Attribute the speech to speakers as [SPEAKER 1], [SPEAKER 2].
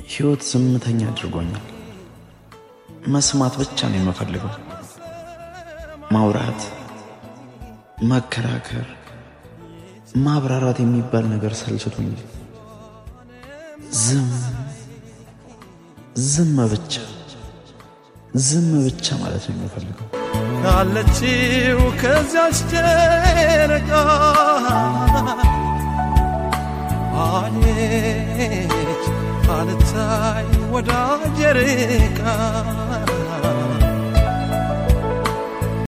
[SPEAKER 1] ሕይወት ዝምተኛ አድርጎኛል። መስማት ብቻ ነው የምፈልገው። ማውራት፣ መከራከር፣ ማብራራት የሚባል ነገር ሰልችቶኛል። ዝም ዝም ብቻ ዝም ብቻ ማለት ነው የምፈልገው።
[SPEAKER 2] ካለችው ከዚያች ጨረቃ አለች አልታይ ወዳጄ ርቃ